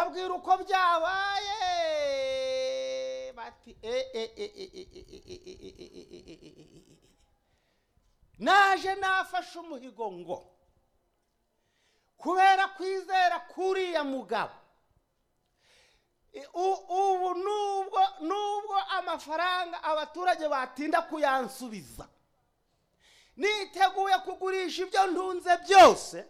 ruko byabaye bati e e e e e e e e e e e e e e e e naje nafashe umuhigo ngo kubera kwizera k'uriya mugabo I- u- ubu nubwo nubwo amafaranga abaturage batinda kuyansubiza niteguye kugurisha ibyo ntunze byose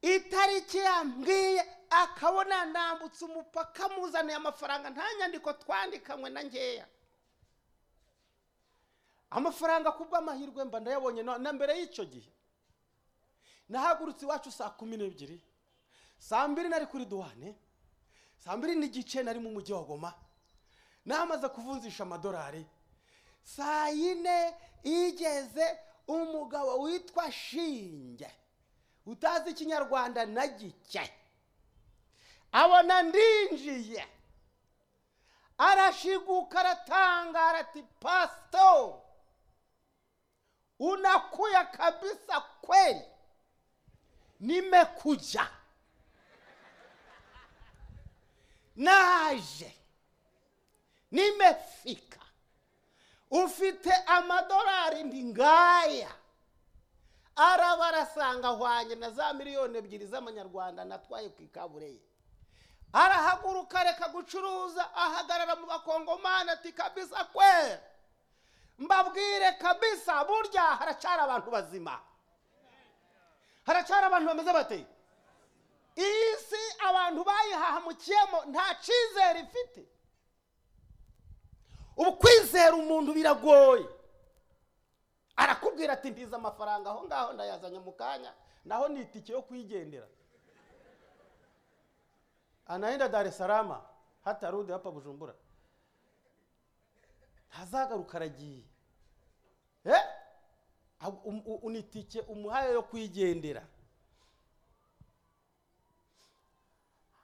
itariki yambwiye akabona nambutse umupaka muzaniye amafaranga nta nyandiko twandikanywe na nkeya amafaranga ku bw'amahirwe mba ndayabonye na na mbere y'icyo gihe nahagurutse iwacu saa kumi n'ebyiri saa mbiri nari kuri duwane saa mbiri n'igice nari mu mujyi wa goma namaze kuvunjisha amadolari saa yine igeze umugabo witwa shinge utazi ikinyarwanda na gike abona ndinjiye arashiguka aratangara ati pasito unakuya kabisa kweli nimekuja naje nimefika ufite amadolari ndi ngaya araba arasanga ahwanye na za miliyoni ebyiri z'amanyarwanda natwaye ku ikabureye arahaguruka areka gucuruza ahagarara mu bakongomani ati kabisa kwe mbabwire kabisa burya haracara abantu bazima haracara abantu bameze bate iyi si abantu bayihahamukiyemo nta cyizere ifite ubu kwizera umuntu biragoye arakubwira ati mbiza amafaranga aho ngaho ndayazanye mu kanya naho ni itike yo kuyigendera anaenda dar es salaam hatarudi hapa bujumbura ntazagaruka aragiye eh? Ab- um- u- ni itike umuhaye yo kuyigendera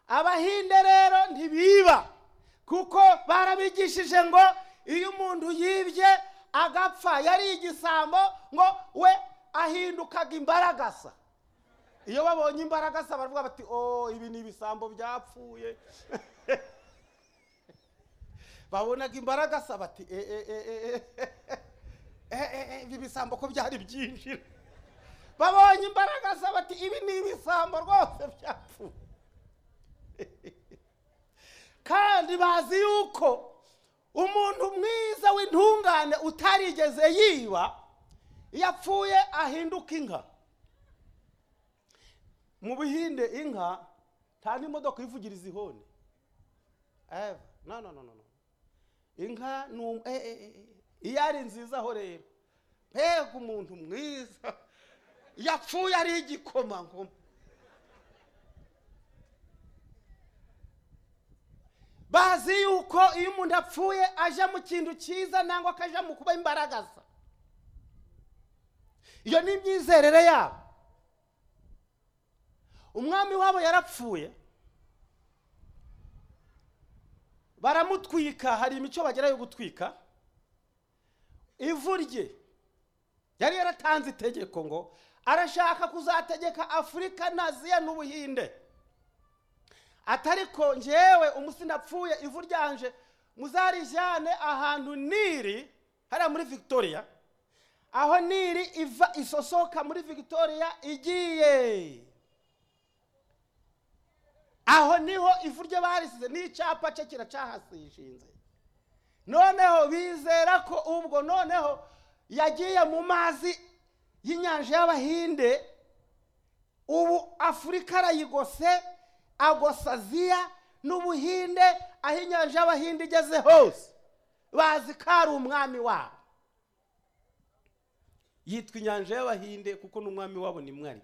abahinde rero ntibiba kuko barabigishije ngo iyo umuntu yibye agapfa yari igisambo ngo we ahindukaga imbaragasa iyo babonye imbaragasa baravuga bati o ibi ni ibisambo byapfuye babonaga imbaragasa bati e e e e e e e ibi bisambo ko byari byinjira babonye imbaragasa bati ibi ni ibisambo rwose byapfuye kandi bazi yuko umuntu mwiza w'intungane utarigeze yiba iyo apfuye ahinduka inka mu bihinde inka nta n'imodoka uyivugiriza ihoni ever no no no no no inka ni um- eh, eh, eh, iyo ari nziza ho rero mbega umuntu mwiza yapfuye ari igikomangoma bazi yuko iyo umuntu apfuye aja mu kintu cyiza nangwa akaja mu kuba imbaragaza iyo ni imyizerere yabo umwami wabo yarapfuye baramutwika hari imico bagira yo gutwika ivu rye yari yaratanze itegeko ngo arashaka kuzategeka afurika naziya n'ubuhinde atariko njyewe umusi ndapfuye ivu ryanje muzarijyane ahantu niri hariya muri victoria aho niri iva isosoka muri victoria igiye aho niho ivu rye barisize n'icyapa cye kiracahasishinze noneho bizera ko ubwo noneho yagiye mu mazi y'inyanja y'abahinde ubu afurika arayigose agosa aziya n'ubuhinde aho inyanja y'abahinde igeze hose bazi ko ari umwami wabo yitwa inyanja y'abahinde kuko n'umwami wabo ni mwari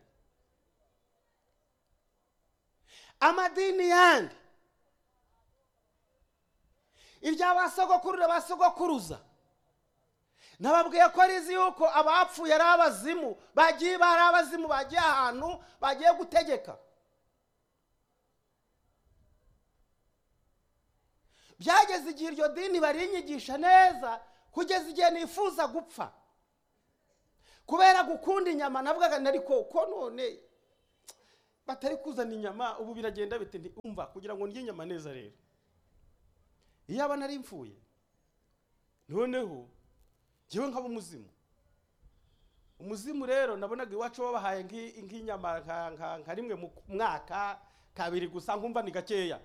amadini yandi ibya ba sogokuru na ba sogokuruza nababwiye ko arizi yuko abapfuye ari abazimu bagiye bari abazimu bagiye ahantu bagiye gutegeka byageze igihe iryo dini barinyigisha neza kugeza igihe nifuza gupfa kubera gukunda inyama navugaga nari ko ko none batari kuzana inyama ubu biragenda bite nti umva kugira ngo ndye inyama neza rero iyo aba nari mfuye noneho njyewe nkaba umuzimu umuzimu rero nabonaga iwacu babahaye nk'i- nk'inyama nka- nka- nka rimwe mu mwaka kabiri gusa nkumva ni gakeya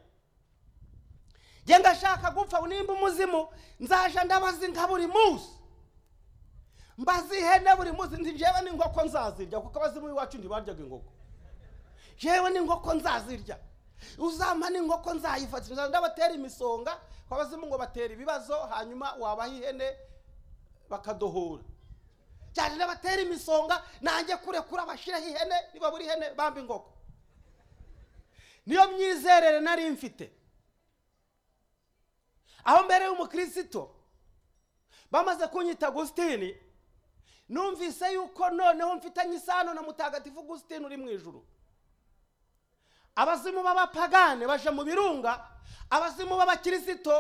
njye ndashaka gupfa nimba umuzimu nzaje ndabaza inka buri munsi mbaza ihene buri munsi nti njyewe n'inkoko nzazirya kuko abazimu iwacu ntibaryaga inkoko jewe n'inkoko nzazirya uzampa n'inkoko nzayifatira ndabatera imisonga ko abazimu ngo batera ibibazo hanyuma wabaha ihene bakadohora cyane ndabatera imisonga nanjye kurekura bashireho ihene nibabura ihene bamba inkoko niyo myizerere nari mfite aho mbere y'umukristo bamaze kunyita agusitini numvise yuko noneho mfitanye isano na mutagatifu agusitini uri mu ijuru abazimu b'abapagane baje mu birunga abazimu b'abakirisito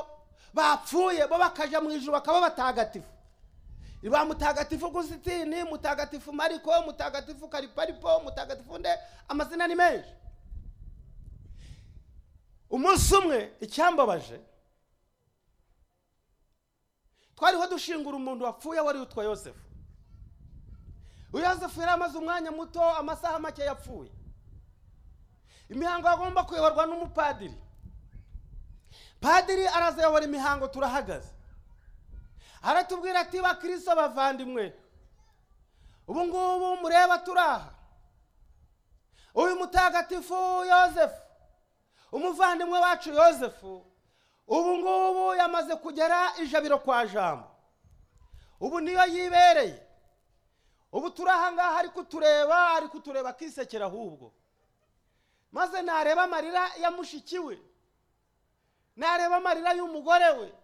bapfuye bo bakaja mu ijuru bakaba batagatifu ba mutagatifu gusitini mutagatifu mariko mutagatifu kariparipo mutagatifu nde amazina ni menshi umunsi umwe icyambabaje twariho dushingura umuntu wapfuye wari witwa yosefu uyu yosefu yari amaze umwanya muto amasaha make yapfuye imihango yagomba kuyoborwa n'umupadiri padiri arazayobora imihango turahagaze aratubwira ati bakristo bavandimwe ubu ngubu mureba turaha uyu mutagatifu yosefu umuvandimwe wacu yosefu ubu ngubu yamaze kugera ijabiro kwa jambo ubu niyo yibereye ubu turaha ngaha ari kutureba ari kutureba akisekera ahubwo maze nareba amarira ya mushiki we nareba amarira y'umugore we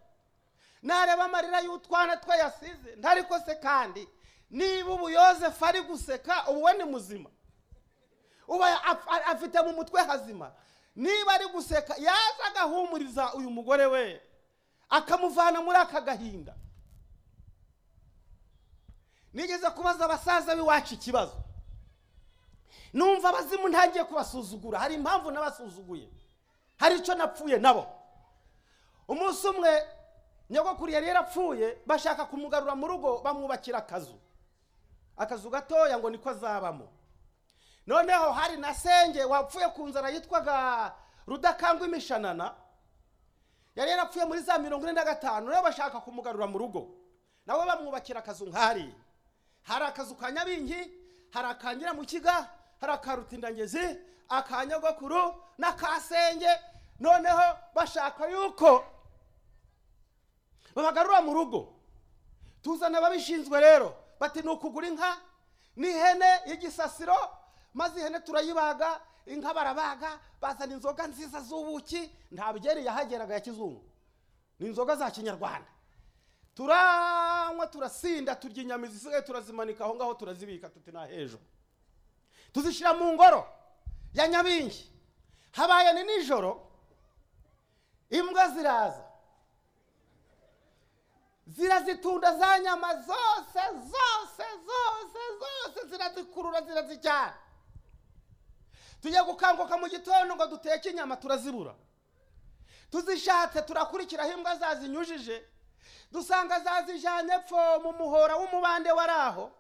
nareba amarira y'utwana twe yasize ntariko se kandi niba ubu yosefu ari guseka ubu we ni muzima ubu af- a- afite mu mutwe hazima niba ari guseka yaza agahumuriza uyu mugore we akamuvana muri aka gahinda nigeze kubaza abasaza b'iwacu ikibazo numva abazimu ntangiye kubasuzugura hari impamvu nabasuzuguye hari icyo napfuye nabo umunsi umwe nyogokuru yari yarapfuye bashaka kumugarura mu rugo bamwubakira akazu akazu gatoya ngo niko azabamo noneho hari na senge wapfuye ku nzara yitwaga rudakangwa imishanana yari yarapfuye muri za mirongo ine na gatanu rero bashaka kumugarura mu rugo nabo bamwubakira akazu nk'ari hari akazu ka nyabingi hari aka nyiramukiga hari aka rutindangezi aka nyogokuru n'aka senge noneho bashaka yuko babagarura mu rugo tuzana ababishinzwe rero bati ni ukugura inka n'ihene y'igisasiro maze ihene turayibaga inka barabaga bazana inzoga nziza z'ubuki nta byeri yahageraga ya kizungu ni inzoga za kinyarwanda turanywa turasinda turya inyama zisigaye turazimanika aho ngaho turazibika tuti nta hejuru tuzishyira mu ngoro ya nyabingi habaye ni nijoro imbwa ziraza zirazitunda za nyama zose zose zose zose zirazikurura zirazijyana tujya gukanguka mu gitondo ngo duteke inyama turazibura tuzishatse turakurikiraho imbwa zazinyujije dusanga zazijyanye pfo mu muhora w'umubande wari aho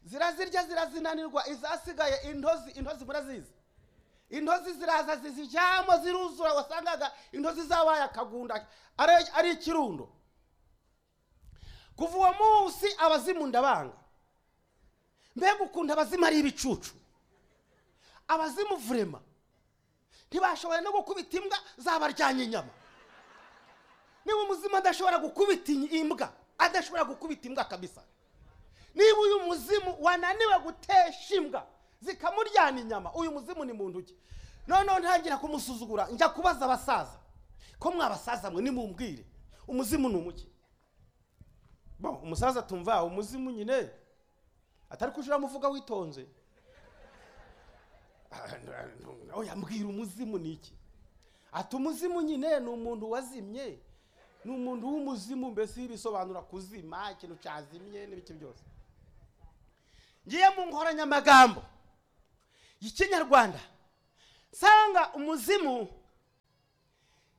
zirazirya zirazinanirwa izasigaye intozi intozi murazizi intozi ziraza zizijyamo ziruzura wasangaga intozi zabaye akagunda ari- ari ikirundo kuva uwo munsi abazimu ndabanga mbega ukuntu abazimu ari ibicucu abazimu vurema ntibashoboye no gukubita imbwa zabaryanye inyama niba umuzima adashobora gukubita iyi- imbwa adashobora gukubita imbwa kabisa niba uyu muzimu wananiwe gutesha imbwa zikamuryana inyama uyu muzimu ni muntu ki noneho ntangira kumusuzugura njya kubaza abasaza ko mwabasaza mwe nimumbwire umuzimu ni umuki bon umusaza tumva umuzimu nyine atari kujira muvuga witonze oya mbwira umuzimu ni iki ati umuzimu nyine ni umuntu wazimye ni umuntu w'umuzimu mbese bisobanura kuzima ikintu cyazimye n'ibiki byose ngiye mu nkoranyamagambo y'ikinyarwanda nsanga umuzimu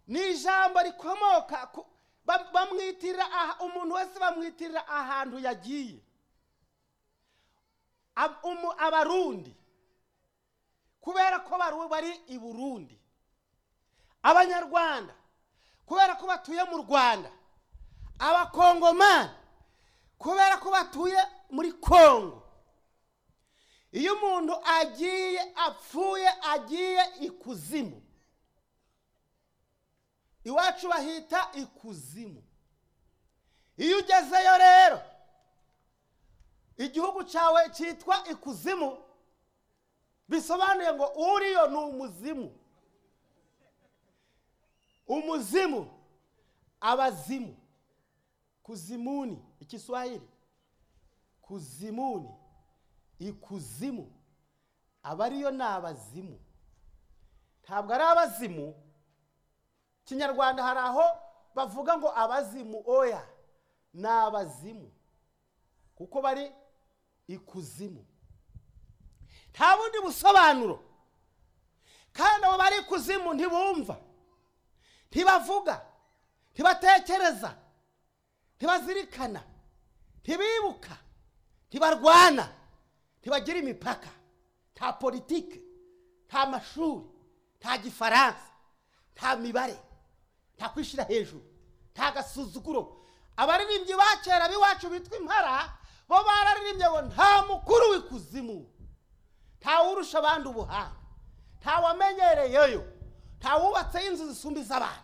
ni ijambo rikomoka ku ba- bamwitirira aha- umuntu wese bamwitirira ahantu yagiye Ab- umu- abarundi kubera ko baru- bari i burundi abanyarwanda kubera ko batuye mu rwanda abakongomani kubera ko batuye muri kongo iyo umuntu agiye apfuye agiye ikuzimu iwacu bahita ikuzimu iyo ugezeyo rero igihugu cyawe cyitwa ikuzimu bisobanuye ngo uriyo ni umuzimu umuzimu abazimu kuzimuni ikiswahili kuzimuni ikuzimu abariyo ni abazimu ntabwo ari abazimu kinyarwanda hari aho bavuga ngo abazimu oya ni abazimu kuko bari ikuzimu nta bundi busobanuro kandi abo bari ikuzimu ntibumva ntibavuga ntibatekereza ntibazirikana ntibibuka ntibarwana ntibagira imipaka nta politiki nta mashuri nta gifaransa nta mibare nta kwishyira hejuru nta gasuzuguro abaririmbyi ba kera b'iwacu bitwa impara bo bararirimbye ngo nta mukuru w'ikuzimu nta wurusha abandi ubuhanga nta wamenyereyeyo nta wubatseho inzu zisumba iz'abandi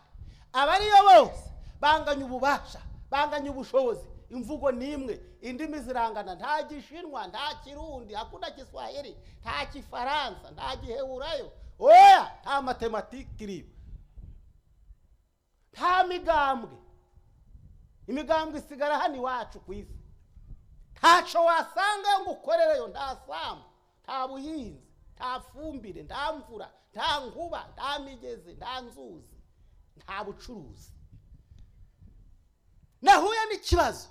abariyo bose banganya ububasha banganya ubushobozi imvugo ni imwe indimi zirangana nta gishinwa nta kirundi hakuna giswahili nta kifaransa nta giheburayo oya nta matematiki iriyo nta migambwe imigambwe isigara hano iwacu ku isi ntaco wasanga ngo ukorereyo nta sambu nta buhinzi nta fumbire nta mvura nta nkuba nta migezi nta nzuzi nta bucuruzi nahuye n'ikibazo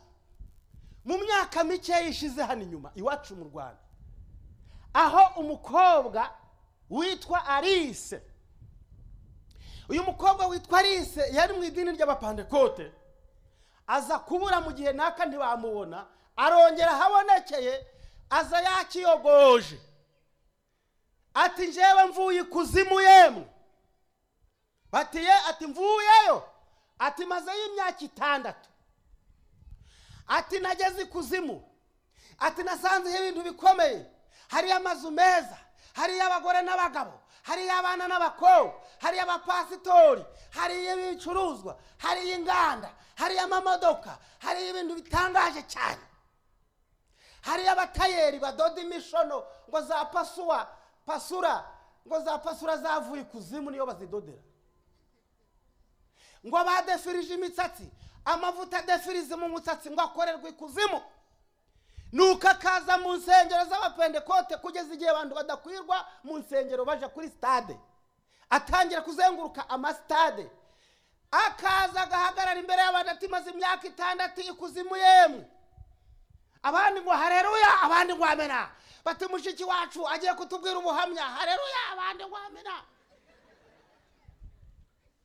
mu myaka mike yishize hano inyuma iwacu mu rwanda aho umukobwa witwa alice uyu mukobwa witwa alice yari mu idini ry'abapandekote aza kubura mu gihe naka ntibamubona arongera ahabonekeye aza yakiyogoje ati njyewe mvuye ikuzimu yemwe batiye ati mvuyeyo ati mazeyo imyaka itandatu ati nageze ikuzimu ati nasanzeho ibintu bikomeye hariyo amazu meza hariyo abagore n'abagabo hariyo abana n'abakobwa hariyo abapasitori hariyo ibicuruzwa hariyo inganda hariyo amamodoka hariyo ibintu bitangaje cyane hariyo abatayeri badoda imishono ngo za pasuwa pasura ngo za pasura zavuye ikuzimu niyo bazidodera ngo badefirije imisatsi amavuta adefirize mu musatsi ngo akorerwe ikuzimu nuko akaza mu nsengero z'abapendekote kugeza igihe abantu badakwirwa mu nsengero baja kuri sitade atangira kuzenguruka amasitade akaza agahagarara imbere y'abantu ati maze imyaka itandatu ikuzimu yemwe abandi ngo hareruya abandi ngo amena bati mushiki wacu agiye kutubwira ubuhamya hareruya abandi ngo amena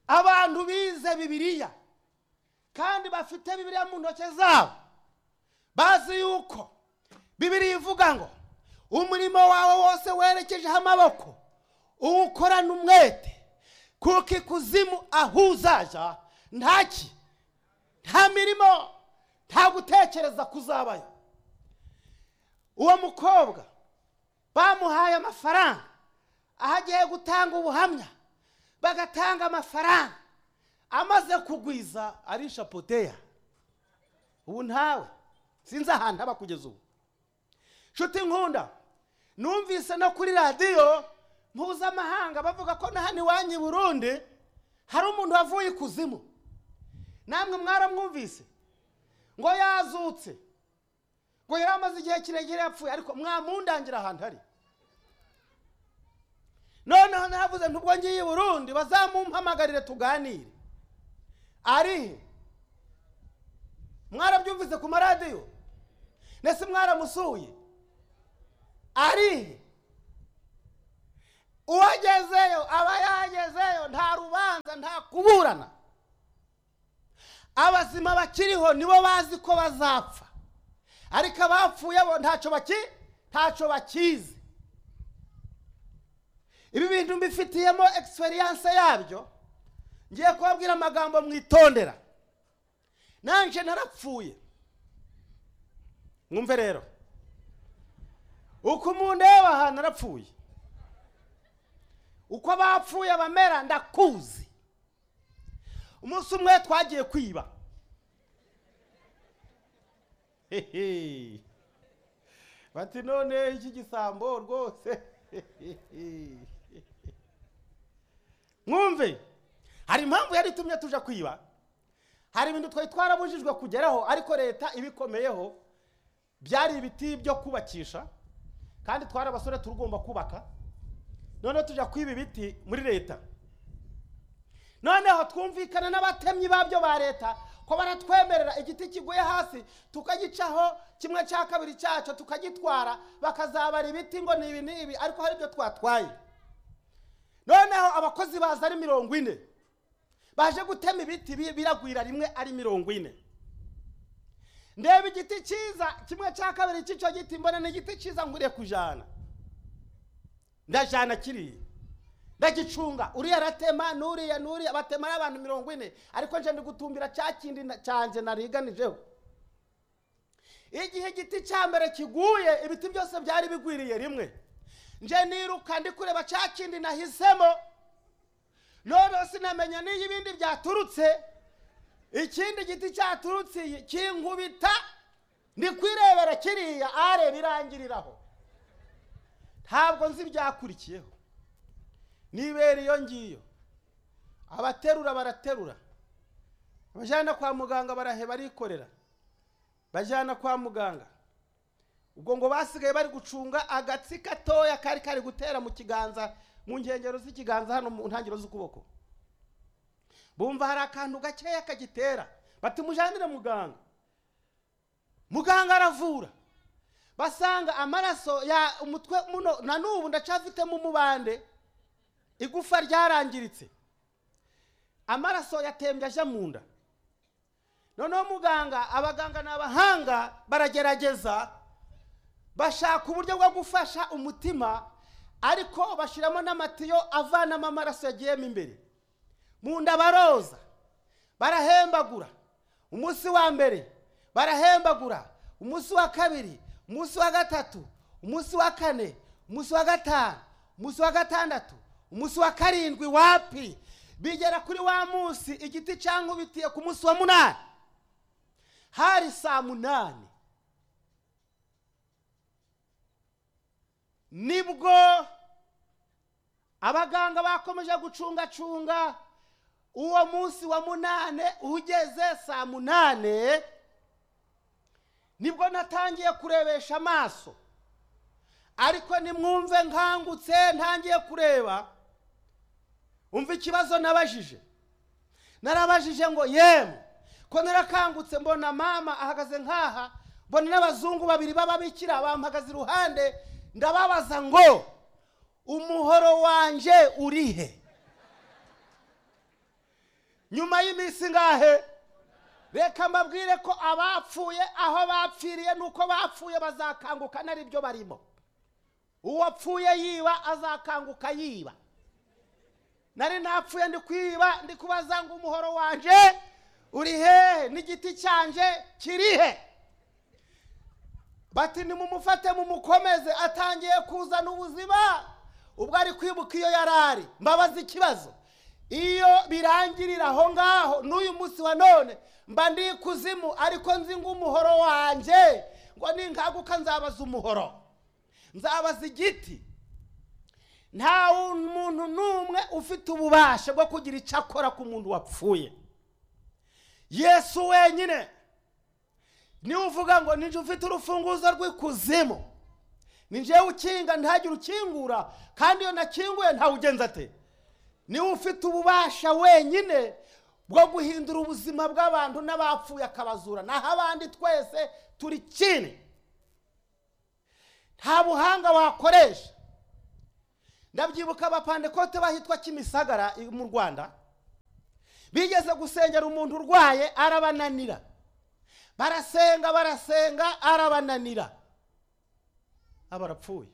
abantu bize bibiliya kandi bafite bibiliya mu ntoki zabo bazi yuko bibiliya ivuga ngo umurimo wawe wose werekejeho amaboko uwukorana umwete kuko ikuzimu aho uzaja ntaki nta mirimo nta gutekereza kuzabayo uwo mukobwa bamuhaye amafaranga aho agiye gutanga ubuhamya bagatanga amafaranga amaze kugwiza arisha poteya ubu ntawe sinzi ahantu aba kugeza ubu nshuti nkunda numvise no kuri radiyo mpuzamahanga bavuga ko na hano iwanyu i burundi hari umuntu wavuye ikuzimu namwe mwaramwumvise ngo yazutse ngo yari amaze igihe kirekire yapfuye ariko mwamundangira ahantu ari noneho naravuze ntubwo ngiye i burundi bazamumpamagarire tuganire ari he mwarabyumvise ku maradiyo nese mwaramusuye ari he uwagezeyo aba yagezeyo nta rubanza nta kuburana abazima bakiriho nibo bazi ko bazapfa ariko abapfuye bo ntacyo baki ntacyo bakizi ibi bintu mbifitiyemo egisperiyanse yabyo ngiye kubabwira amagambo mwitondera nanjye narapfuye mwumve rero uko umuntu yaba aha narapfuye uko bapfuye bamera ndakuzi umunsi umwe twagiye kwiba Hehe. bati none iki gisambo rwose Hehe. mwumve hari impamvu yari itumye tuja kwiba hari ibintu twari twarabujijwe kugeraho ariko leta ibikomeyeho byari ibiti byo kubakisha kandi twari abasore turugomba kubaka noneho tujya kwiba ibiti muri leta noneho twumvikana n'abatemyi babyo ba leta ko baratwemerera igiti kiguye hasi tukagicaho kimwe cya kabiri cyacyo tukagitwara bakazabara ibiti ngo ni ibi n'ibi ariko hari ibyo twatwaye noneho abakozi baza ari mirongo ine baje gutema ibiti bi- biragwira rimwe ari mirongo ine ndeba igiti cyiza kimwe cya kabiri cy'icyo giti mbona ni igiti cyiza nguriye kujana ndajana kiriya ndagicunga uriya aratema n'uriya n'uriya batema y'abantu mirongo ine ariko nje ndi gutumbira cya kindi na- cyanjye nariganijeho igihe igiti cya mbere kiguye ibiti byose byari bigwiriye rimwe nje niruka ndi kureba cya kindi nahisemo noneho sinamenya n'iyo ibindi byaturutse ikindi giti cyaturutse iyi kinkubita ndi kwirebera kiriya areba irangiriraho ntabwo nzi ibyakurikiyeho nibera iyo ngiyo abaterura baraterura abajyana kwa muganga barahe barikorera bajyana kwa muganga ubwo ngo basigaye bari gucunga agatsi gatoya kari kari gutera mu kiganza mu nkengero z'ikiganza hano mu ntangiriro z'ukuboko bumva hari akantu gakeya kagitera bati mujyanire muganga muganga aravura basanga amaraso ya umutwe muno na n'ubu ndacyafitemo umubande igufa ryarangiritse amaraso yatembye aje mu nda noneho muganga abaganga ni abahanga baragerageza bashaka uburyo bwo gufasha umutima ariko bashyiramo n'amatiyo avanamo amaraso yagiyemo imbere mu nda baroza barahembagura umunsi wa mbere barahembagura umunsi wa kabiri umunsi wa gatatu umunsi wa kane umunsi wa gatanu umunsi wa gatandatu umunsi wa karindwi wapi bigera kuri wa munsi igiti cyankubitiye ku munsi wa munani hari saa munani nibwo abaganga bakomeje gucungacunga uwo munsi wa munane ugeze saa munane nibwo natangiye kurebesha amaso ariko nimwumve nkangutse ntangiye kureba umva ikibazo nabajije narabajije ngo yemwe ko narakangutse mbona mama ahagaze nk'aha mbona n'abazungu babiri b'ababikira bampagaze iruhande ndababaza ngo umuhoro wanjye uri he nyuma y'iminsi ngahe reka mbabwire ko abapfuye aho bapfiriye nuko bapfuye bazakanguka naribyo barimo uwapfuye yiba azakanguka yiba nari napfuye ndi kwiba ndi kubaza ngo umuhoro wanjye uri hehe n'igiti cyanjye kiri he bati nimumufate mumukomeze atangiye kuzana ubuzima ubwo ari kwibuka iyo yari ari mbabaza ikibazo iyo birangirira aho ngaho n'uyu munsi wa none mba ndi ikuzimu ariko nzi ngo umuhoro wanjye ngo ninkanguka nzabaza umuhoro nzabaza igiti nta muntu n'umwe ufite ububasha bwo kugira icyo akora ku muntu wapfuye yesu wenyine niwe uvuga ngo ninjye ufite urufunguzo rw'ikuzimu ninjyewe ukinga ntihagire ukingura kandi iyo nakinguye ntawe ugenza ate niwe ufite ububasha wenyine bwo guhindura ubuzima bw'abantu n'abapfuye akabazura naho abandi twese turi kimwe nta buhanga wakoresha ndabyibuka abapandekote bahitwa kimisagara i- mu rwanda bigeze gusengera umuntu urwaye arabananira barasenga barasenga arabananira aba arapfuye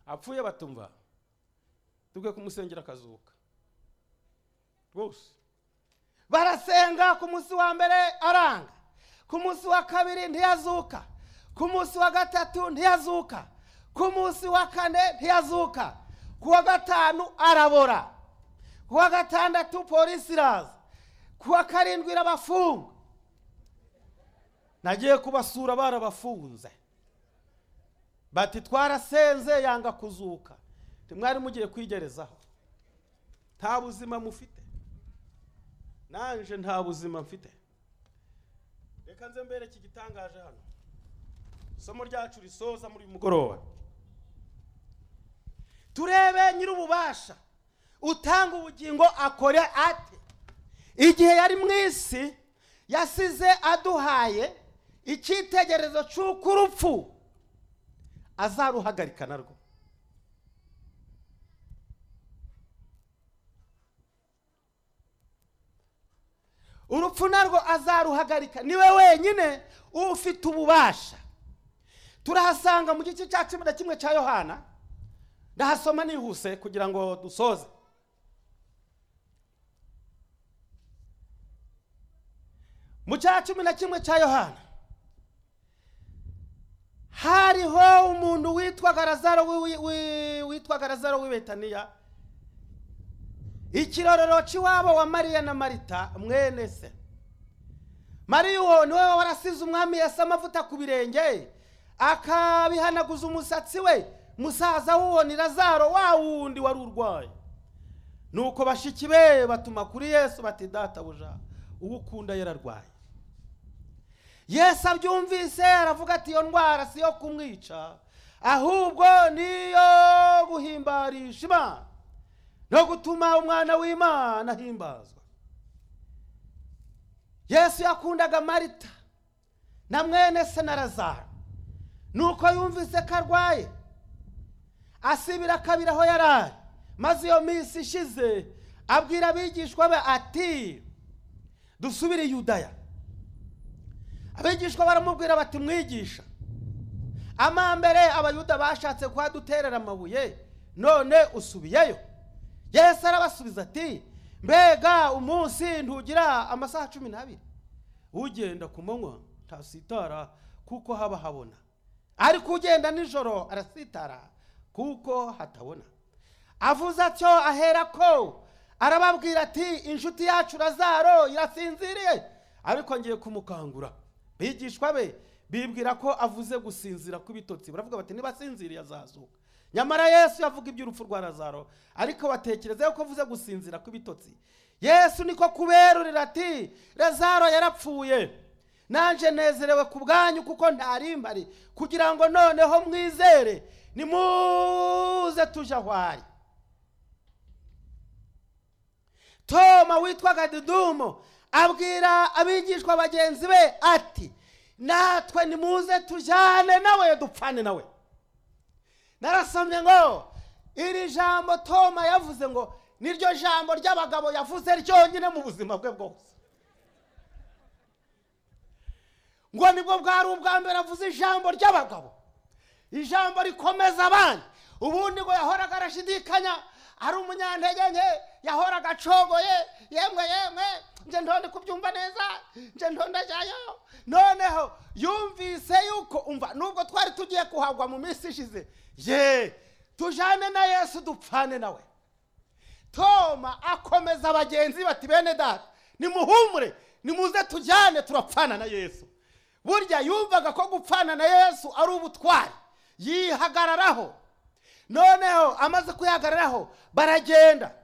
apfuye batumva tubwe kumusengera akazuka rwose barasenga ku munsi wa mbere aranga ku munsi wa kabiri ntiyazuka ku munsi wa gatatu ntiyazuka ku munsi wa kane ntiyazuka ku wa gatanu arabora ku wa gatandatu polisi iraza ku wa karindwi irabafunga nagiye kubasura barabafunze bati twarasenze yanga kuzuka Nti mwari mugiye kwigerezaho nta buzima mufite nanje nta buzima mfite reka nze mbereke igitangaje hano isomo ryacu risoza muri uyu mugoroba turebe nyir'ububasha utanga ubugingo akore ate igihe yari mu isi yasize aduhaye icyitegererezo cy'uko urupfu azaruhagarika narwo urupfu narwo azaruhagarika niwe wenyine ufite ububasha turahasanga mu gice cya cumi na kimwe cya yohana ndahasoma nihuse kugira ngo dusoze mu cya cumi na kimwe cya yohana hariho umuntu witwaga razaro w'i- w'i- witwaga razaro w'i betaniya ikirorero cy'iwabo wa mariya na marita mwene se mariya uwo niwe warasize umwami yasa amavuta ku birenge akabihanaguza umusatsi we musaza w'uwo ni razaro wa wundi wari urwaye nuko bashiki be batuma kuri yesu bati databuja uwo ukunda yararwaye yesu abyumvise aravuga ati iyo ndwara si iyo kumwica ahubwo niyo guhimbarisha imana no gutuma umwana w'imana ahimbazwa yesu yakundaga marita na mwene se na razaro nuko yumvise ko arwaye asibira akabiri aho yari ari maze iyo minsi ishize abwira abigishwa be ati dusubire i yudaya abigishwa baramubwira bati mwigisha amambere abayuda bashatse kuhaduterera amabuye none usubiyeyo yesu arabasubiza ati mbega umunsi ntugira amasaha cumi n'abiri ugenda ku manywa ntasitara kuko haba habona ariko ugenda nijoro arasitara kuko hatabona avuze atyo ahera ko arababwira ati inshuti yacu razaro irasinziriye ariko ngiye kumukangura bigishwa be bibwira ko avuze gusinzira kw'ibitotsi baravuga bati nibasinziriye azazuka nyamara yesu yavuga iby'urupfu rwa razaro ariko batekereza yuko avuze gusinzira kw'ibitotsi yesu niko kuberurira ati razaro yarapfuye nanjye nezerewe ku bwanyu kuko ntari mpari kugira ngo noneho mwizere nimuze tujye aho ari toma witwaga didumo abwira abigishwa bagenzi be ati natwe nimuze tujyane nawe dupfane nawe narasomye ngo iri jambo toma yavuze ngo niryo jambo ry'abagabo yavuze ryonyine mu buzima bwe bwose ngo nibwo bwari ubwa mbere avuze ijambo ry'abagabo ijambo rikomeza abandi ubundi ngo yahoraga arashidikanya ari umunyantege nke yahoraga acogoye yemwe yemwe nje ndonde kubyumva neza nje ndondajyayo noneho yumvise yuko umva nubwo twari tugiye kuhagwa mu minsi ishize ye tujane na yesu dupfane nawe toma akomeza bagenzi bati bene data nimuhumure nimuze tujyane turapfana na yesu burya yumvaga ko gupfana na yesu ari ubutwari yihagararaho noneho amaze kwihagararaho baragenda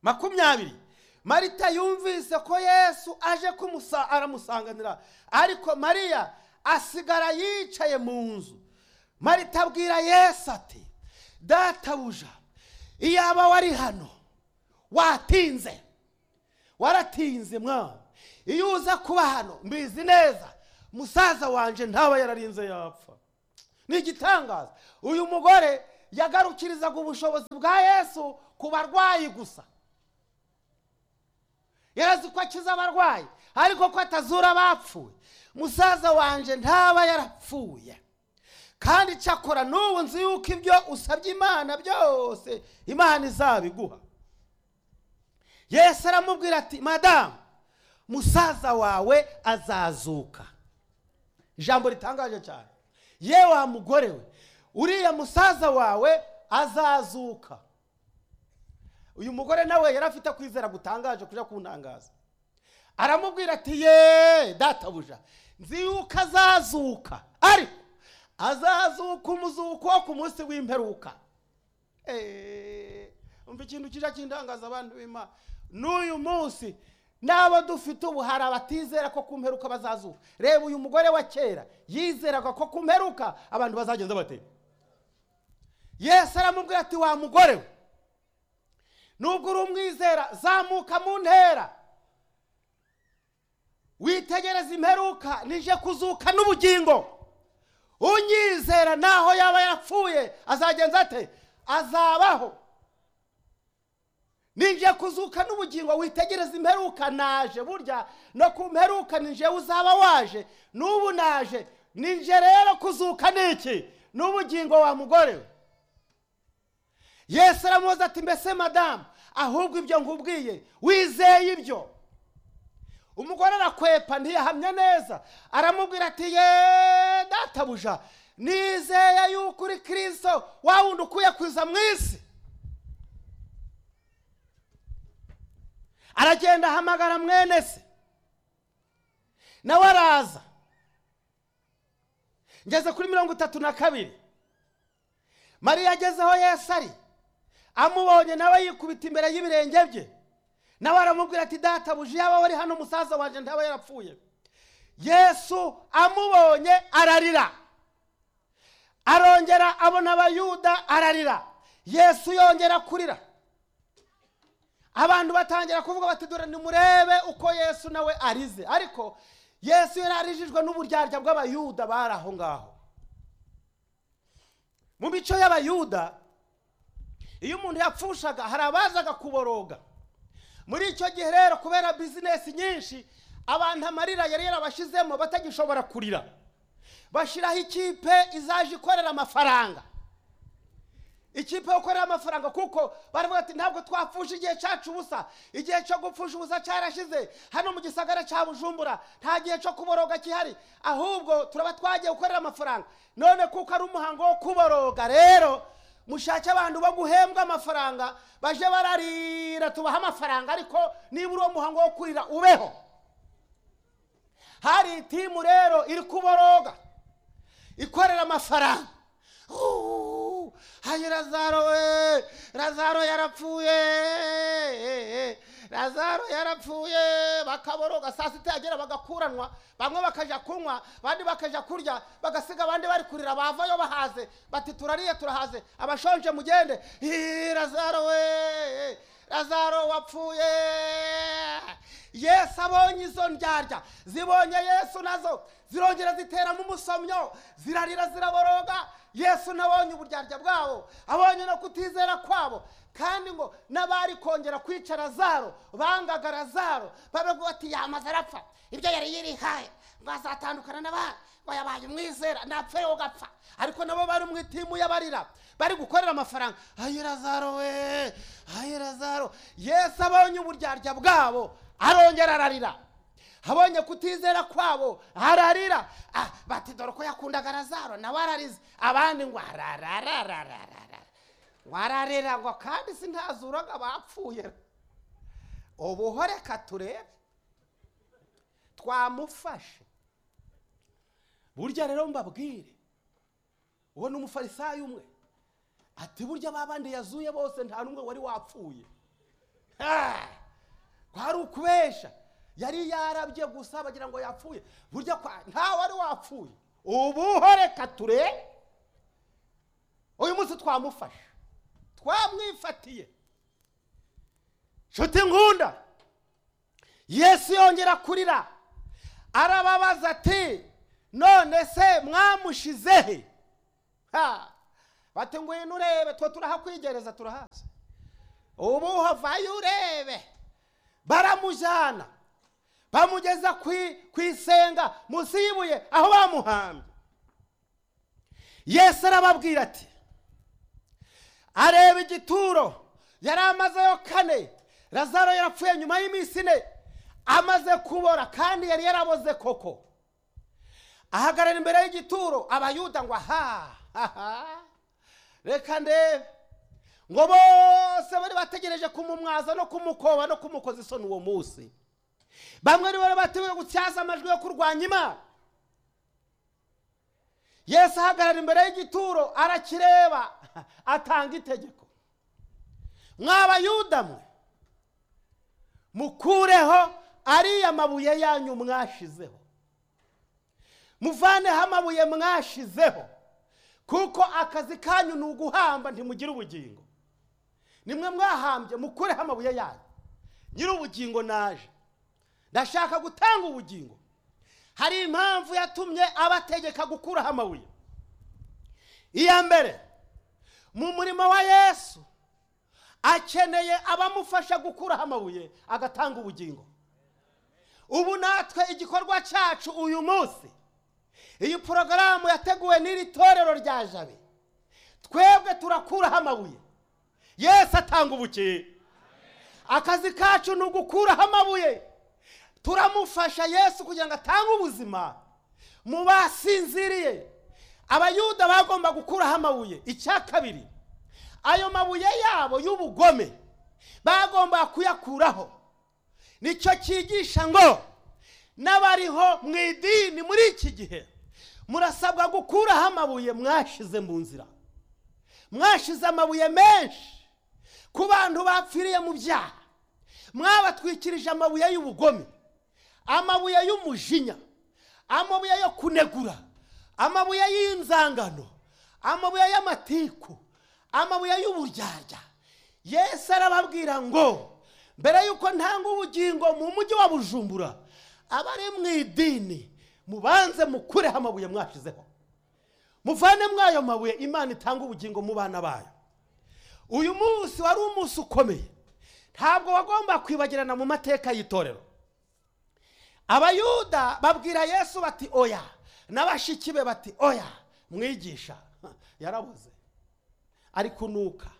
makumyabiri marita yumvise ko yesu aje kumusa aramusanganira ariko mariya asigara yicaye mu nzu marita abwira yesu ati databuja iyaba wari hano watinze waratinze mwana iyo uza kuba hano mbizi neza musaza wanjye ntaba yararinze yapfa ni igitangaza uyu mugore yagarukirizaga ubushobozi bwa yesu ku barwayi gusa yarazi ko akiza abarwayi ariko ko atazura abapfuye musaza wanjye ntaba yarapfuye kandi cyakora n'ubu nzi yuko ibyo usabye imana byose imana izabiguha yesu aramubwira ati madamu musaza wawe azazuka ijambo ritangaje cyane ye wa mugore we uriya musaza wawe azazuka uyu mugore nawe yari afite kwizera gutangaje kujya kuntangaza aramubwira ati ye databuja nzi yuko azazuka ariko azazuka umuzuko wo ku munsi w'imperuka Eee, umva ikintu kijya kindangaza abantu b'imana n'uyu munsi n'abo dufite ubu hari abatizera ko ku mperuka bazazuka reba uyu mugore wa kera yizeraga ko ku mperuka abantu bazagenda batera yesu aramubwira ati wa mugore we nubwo uri umwizera zamuka mu ntera witegereza imperuka nije kuzuka n'ubugingo unyizera naho yaba yapfuye azagenza ate azabaho nije kuzuka n'ubugingo witegereza imperuka naje burya no ku mperuka nije uzaba waje n'ubu naje nije rero kuzuka niki n'ubugingo wa mugore we yesu aramubaza ati mbese madamu ahubwo ibyo nkubwiye wizeye ibyo umugore arakwepa ntiyahamya neza aramubwira ati ye databuja nizeye yuko uri kirisito wa wundi ukwiye kuza mu isi aragenda ahamagara mwene se nawe araza ngeze kuri mirongo itatu na kabiri mariya ageze aho yesu ari amubonye nawe yikubita imbere y'ibirenge bye nawe aramubwira ati databuja yaba wari hano musaza wanjye ntaba yarapfuye yesu amubonye ararira arongera abona abayuda ararira yesu yongera kurira abantu batangira kuvuga bati dore nimurebe uko yesu nawe arize ariko yesu yari arijijwe n'uburyarya bw'abayuda bari aho ngaho mu mico y'abayuda iyo umuntu yapfushaga hari abazaga kuboroga muri icyo gihe rero kubera bizinesi nyinshi abantu amarira yari yarabashyizemo batagishobora kurira bashyiraho ikipe izaje ikorera amafaranga ikipe ikorera amafaranga kuko baravuga ati ntabwo twapfusha igihe cyacu ubusa igihe cyo gupfusha ubusa cyarashize hano mu gisagara cya bujumbura nta gihe cyo kuboroga gihari ahubwo turaba twagiye gukorera amafaranga none kuko ari umuhango wo kuboroga rero mushake abantu bo guhembwa amafaranga baje bararira tubahe amafaranga ariko niba uri uwo muhango wo kurira ubeho hari itimu rero iri kuboroga ikorera amafaranga hayi razaro we razaro yarapfuye razaro yarapfuye bakaboroga saa sita yagera bagakuranwa bamwe bakaja kunywa abandi bakaja kurya bagasiga abandi bari kurira bavayo bahaze bati turariye turahaze abashonje mugende Hi, razaro we razaro wapfuye yesu abonye izo ndyarya zibonye yesu nazo zirongera ziteramo umusomyo zirarira ziraboroga yesu nabonye uburyarya bwabo abonye no kutizera kwabo kandi ngo n'abari kongera kwica razaro bangaga razaro babaga bati yamaze arapfa ibyo yari yirihaye ngo azatandukana n'abandi ngo yabaye umwizera napfe rero ugapfa ariko nabo bari mu itimu y'abarira bari gukorera amafaranga ayi razaro we ayi razaro yesu abonye uburyarya bwabo arongera ararira abonye kutizera kwabo ararira ah, bati dore ko yakundaga razaro nawe ararize abandi ngo ararararararara ngo ararira ngo kandi si ntazuraga bapfuye ubu reka turebe twamufashe burya rero mbabwire uwo ni umufarisayo umwe ati burya babandi yazuye bose nta n'umwe wari wapfuye Ah! kwari ukubesha yari yarabye gusa bagira ngo yapfuye burya kwa ntawe wari wapfuye ubu reka turebe uyu munsi twamufashe twamwifatiye nshuti nkunda yesu yongera kurira arababaza ati none se mwamushizehe ha bati ngwino urebe twe turahakwigereza turahazi ubu havayo urebe baramujyana bamugeza ku i- ku isenga munsi y'ibuye aho bamuhambye yesu arababwira ati areba igituro yari amazeyo kane lazaro yarapfuye nyuma y'iminsi ine amaze kubora kandi yari yaraboze koko ahagarara imbere y'igituro abayuda ngo aha aha reka ndebe ngo bose bari bategereje kumumwaza no kumukoba no kumukoza isoni uwo munsi bamwe ari bari bateguye gutyaza amajwi yo kurwanya imana yesu ahagarara imbere y'igituro arakireba atanga itegeko mwabayuda mwe mukureho ariya mabuye yanyu mwashizeho muvaneho amabuye mwashizeho kuko akazi kanyu ni uguhamba ntimugire ubugingo nimwe mwahambye mukureho amabuye yanyu nyiri ubugingo naje ndashaka gutanga ubugingo hari impamvu yatumye abategeka gukuraho amabuye iya mbere mu murimo wa yesu akeneye abamufasha gukuraho amabuye agatanga ubugingo ubu natwe igikorwa cyacu uyu munsi iyi porogaramu yateguwe n'iri torero rya jabe twebwe turakuraho amabuye yesu atanga ubukingo akazi kacu ni ugukuraho amabuye turamufasha yesu kugira ngo atange ubuzima mu basinziriye abayuda bagomba gukuraho amabuye icya kabiri ayo mabuye yabo y'ubugome bagomba kuyakuraho nicyo cyigisha ngo n'abariho mu idini muri iki gihe murasabwa gukuraho amabuye mwashize mu nzira mwashize amabuye menshi ku bantu bapfiriye mu byaha mwabatwikirije amabuye y'ubugome amabuye y'umujinya amabuye yo kunegura amabuye y'inzangano amabuye y'amatiku amabuye y'uburyarya yesu arababwira ngo mbere y'uko ntanga ubugingo mu mujyi wa bujumbura abari mu idini mubanze mukureho amabuye mwashizeho muvane ayo mabuye imana itanga ubugingo mu bana bayo uyu munsi wari umunsi ukomeye ntabwo wagomba kwibagirana mu mateka y'itorero abayuda babwira yesu bati oya n'abashiki be bati oya mwigisha yarabuze ari kunuka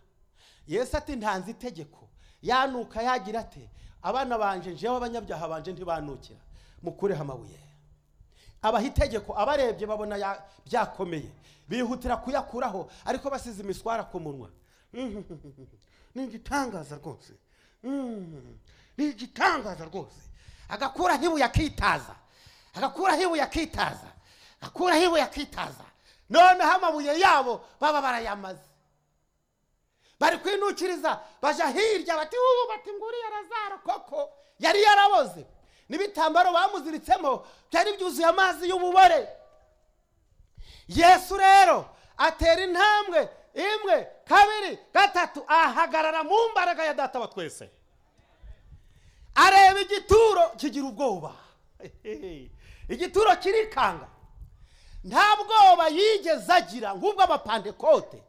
yesu ati ntanze itegeko yanuka yagira ati abana banje njyewe abanyabyaha banje ntibanukira mukureho amabuye abaha itegeko abarebye babona ya- byakomeye bihutira kuyakuraho ariko basize imiswara ku munwa ni igitangaza rwose Mm, ni igitangaza rwose agakuraho ibuye akitaza agakuraho ibuye akitaza agakuraho ibuye akitaza noneho amabuye yabo baba barayamaze bari kwinukiriza bajya hirya bati ubu bati ngo uriya razaro koko yari yaraboze n'ibitambaro bamuziritsemo byari byuzuye amazi y'ububore yesu rero atera intambwe imwe kabiri gatatu ahagarara mu mbaraga ya data wa twese areba igituro kigira ubwoba igituro kirikanga nta bwoba yigeze agira nk'ubw'abapandekote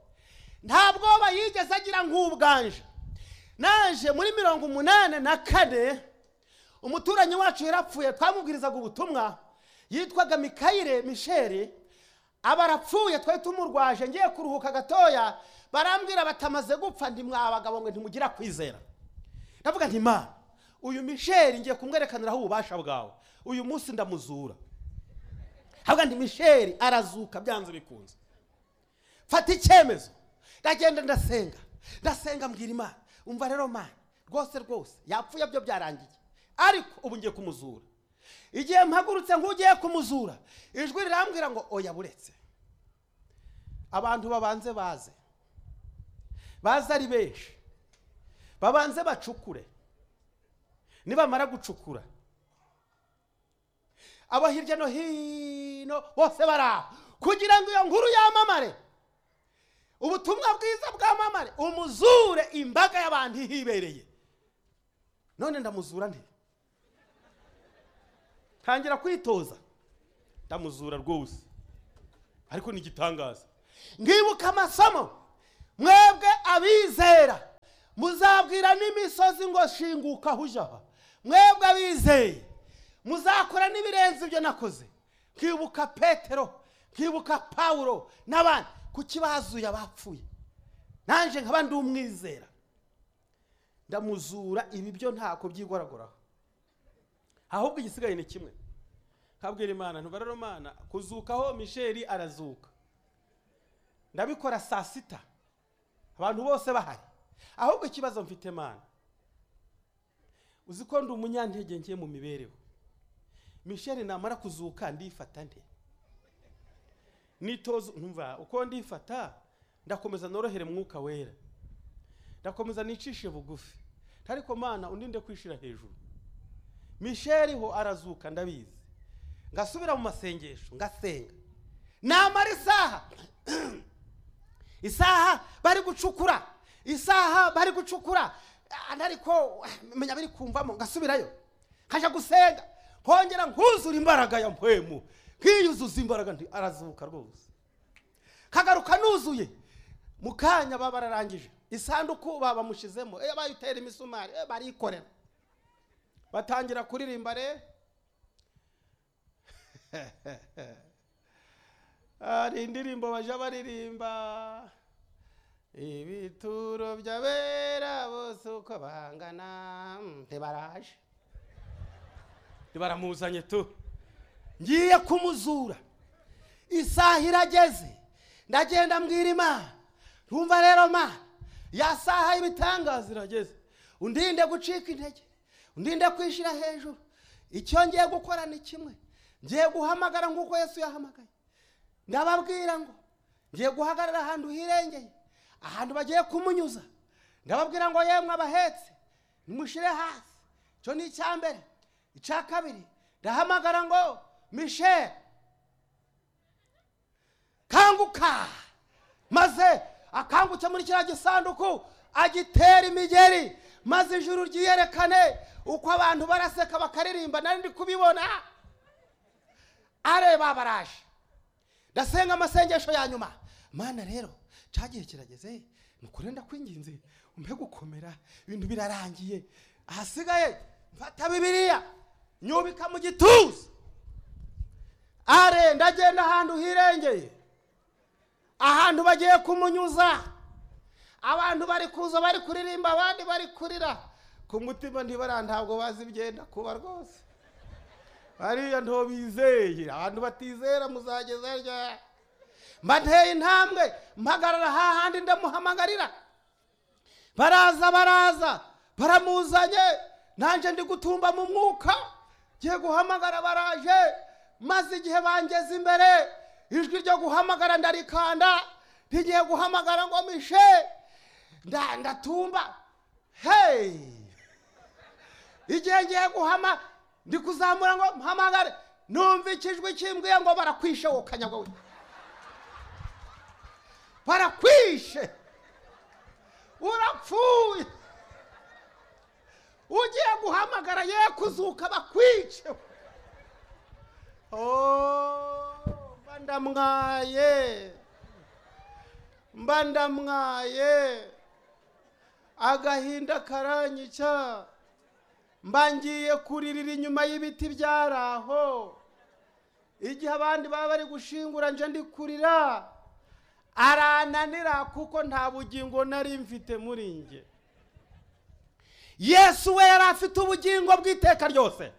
nta bwoba yigeze agira nk'ubwanje naje muri mirongo umunani na kane umuturanyi wacu yarapfuye twamubwirizaga ubutumwa yitwaga mikayire misheri aba arapfuye twari tumurwaje ngiye kuruhuka gatoya barambwira batamaze gupfa ntimwabagabo ngo ntimugira kwizera ndavuga nti ma uyu misheri ngiye kumwerekaniraho ububasha bwawe uyu munsi ndamuzura havuga nti misheri arazuka byanze bikunze mfata icyemezo ndagenda ndasenga ndasenga mbwira imana umva rero mana rwose rwose yapfuye byo byarangiye ariko ubu ngiye kumuzura igihe mpagurutse nk'ugiye kumuzura ijwi rirambwira ngo oya buretse abantu babanze baze baze ari benshi babanze bacukure nibamara gucukura abo hirya no hino bose bari aho kugira ngo iyo nkuru yamamare ubutumwa bwiza bwamamare umuzure imbaga y'abantu ihibereye none ndamuzura nti ntangira kwitoza ndamuzura rwose ariko ni igitangaza nkibuka amasomo mwebwe abizera muzabwira n'imisozi ngo shinguka hujya aha mwebwe abizeye muzakora n'ibirenze ibyo nakoze nkibuka petero nkibuka pawuro n'abandi kuki bazuye abapfuye nanjye nkaba ndi umwizera ndamuzura ibi byo ntabwo byigoragoraho ahubwo igisigaye ni kimwe nkabwira imana ntubarara imana kuzukaho misheri arazuka ndabikora saa sita abantu bose bahari ahubwo ikibazo mfite imana uzi ko ndi umunyantege ngiye mu mibereho misheri namara kuzuka ndifata nte nitoza numva uko ndifata ndakomeza norohere mwuka wera ndakomeza nicishe bugufi ariko mana uninde kwishira hejuru misheri ho arazuka ndabizi ngasubira mu masengesho ngasenga namara isaha isaha bari gucukura isaha bari gucukura ah, ariko ah, menya biri kumvamo ngasubirayo nkajya gusenga nkongera nkuzura imbaraga ya mpwemu nkiyuzuza imbaraga nti arazuka rwose kagaruka nuzuye mu kanya baba bararangije isanduku baba bamushizemo eh, bayitera imisumari eh, barikorera batangira kuririmba re hari indirimbo bajya baririmba ibituro by'abera bose uko bangana mm, ntibaraje ntibaramuzanye tu ngiye kumuzura isaha irageze ndagenda mbwira imana ntumva rero mana ya saha y'ibitangaza irageze undinde gucika intege undinde kwishyira hejuru icyo ngiye gukora ni kimwe ngiye guhamagara nk'uko yesu yahamagaye ndababwira ngo ngiye guhagarara ahantu hirengeye ahantu bagiye kumunyuza ndababwira ngo yemwe abahetse nimushyire hasi icyo ni icya mbere icya kabiri ndahamagara ngo misheri kanguka maze akangutse muri kiriya gisanduku agitera imigeri maze ijuru ryiyerekane uko abantu baraseka bakaririmba nari ndi kubibona areba baraje ndasenga amasengesho ya nyuma mana rero cyagihe kirageze nukuri ndakwinginze umpe gukomera ibintu birarangiye ahasigaye mfata bibiliya nyubika mu gituza are ndagenda ahantu hirengeye ahantu bagiye kumunyuza abantu bari kuza bari kuririmba abandi bari kurira ku mutima ntibara ntabwo bazi ibyenda kuba rwose bariya ntobizeye abantu batizera muzageza rya mba nteye intambwe mpagarara hahandi ndamuhamagarira baraza baraza baramuzanye nanjye ndi gutumba mu mwuka ngiye guhamagara baraje maze igihe bangeze imbere ijwi ryo guhamagara ndarikanda ntigiye guhamagara ngo mishe nda- ndatumba hey igihe ngiye guhama ndi kuzamura ngo mpamagare numva ikijwi kimbwiye ngo barakwishe wowe kanyagwa we barakwishe urapfuye ugiye guhamagara ye kuzuka bakwice Oh, mba ndamwaye mba ndamwaye agahinda karanyica mba ngiye kuririra inyuma y'ibiti byari aho igihe abandi baba bari gushingura nje ndi kurira arananira kuko nta bugingo nari mfite muri njye yesu we yari afite ubugingo bw'iteka ryose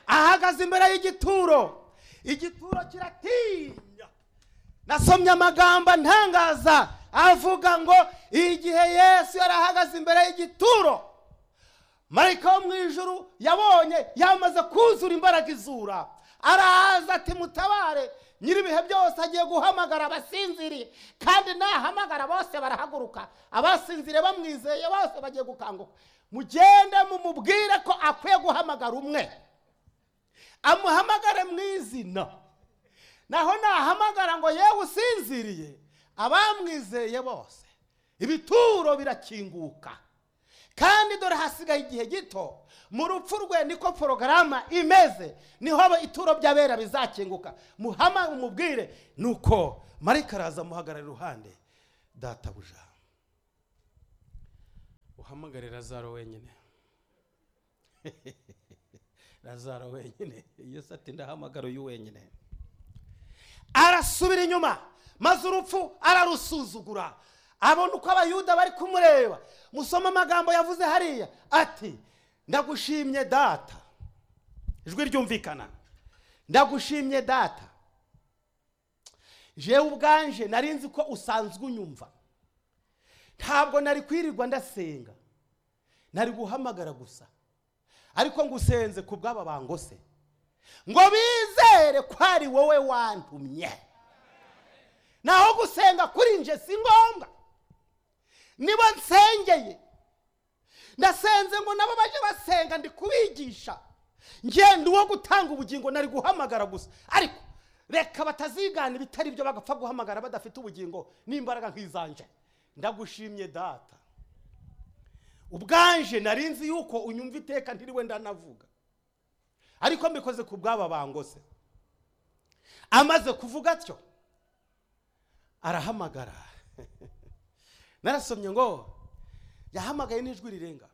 ahagaze imbere y'igituro igituro kiratinya nasomye amagambo ntangaza avuga ngo igihe yesu yari ahagaze imbere y'igituro marayika wo mu ijuru yabonye yamaze kuzura imbaraga izura araza ati mutabare nyir'ibihe byose agiye guhamagara abasinziriye kandi nahamagara bose barahaguruka abasinziriye bamwizeye bose bagiye gukanguka mugende mumubwire ko akwiye guhamagara umwe amuhamagare mu izina naho nahamagara ngo yewe usinziriye abamwizeye bose ibituro birakinguka kandi dore hasigaye igihe gito mu rupfu rwe niko porogaramu imeze niho ituro by'abera bizakinguka muhama umubwire nuko marika araza amuhagarara iruhande databuja uhamagarira lazaro wenyine lazaro wenyine yesu ati ndahamagara uyu wenyine arasubira inyuma maze urupfu ararusuzugura abona uko abayuda bari kumureba musoma amagambo yavuze hariya ati ndagushimye data ijwi ryumvikana ndagushimye data jewe ubwanje nari nzi ko usanzwe unyumva ntabwo nari kwirirwa ndasenga nari guhamagara gusa ariko ngo usenze ku bw'aba bangose ngo bizere ko ari wowe wantumye naho gusenga kuri nje si ngombwa nibo nsengeye ndasenze ngo nabo baje basenga ndi kubigisha ngenda uwo gutanga ubugingo nari guhamagara gusa ariko reka batazigana ibitari byo bagapfa guhamagara badafite ubugingo n'imbaraga nk'izanje ndagushimye data ubwanje nari nzi yuko unyumva iteka ntiriwe ndanavuga ariko mbikoze ku bw'aba bangose amaze kuvuga atyo arahamagara narasomye ngo yahamagaye n'ijwi rirenga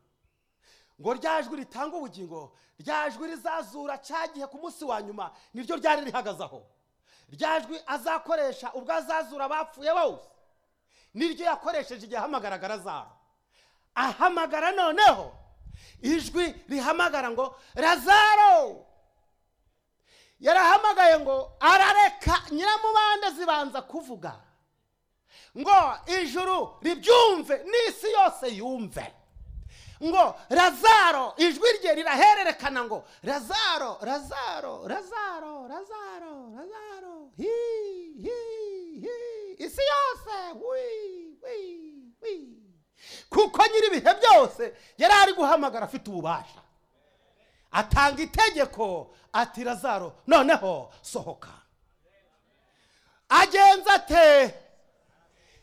ngo rya jwi ritanga ubugingo rya jwi rizazura cya gihe ku munsi wa nyuma niryo ryari rihagaze aho rya jwi azakoresha ubwo azazura abapfuye bose niryo yakoresheje igihe ahamagaraga zabo ahamagara noneho ijwi rihamagara ngo razaro yarahamagaye ngo arareka nyiramubande zibanza kuvuga ngo ijuru ribyumve n'isi yose yumve ngo razaro ijwi rye rirahererekana ngo razaro razaro razaro razaro razaro hi hi hi isi yose wi wi wi kuko nyiri ibihe byose yari ari guhamagara afite ububasha atanga itegeko ati razaro noneho sohoka agenza ate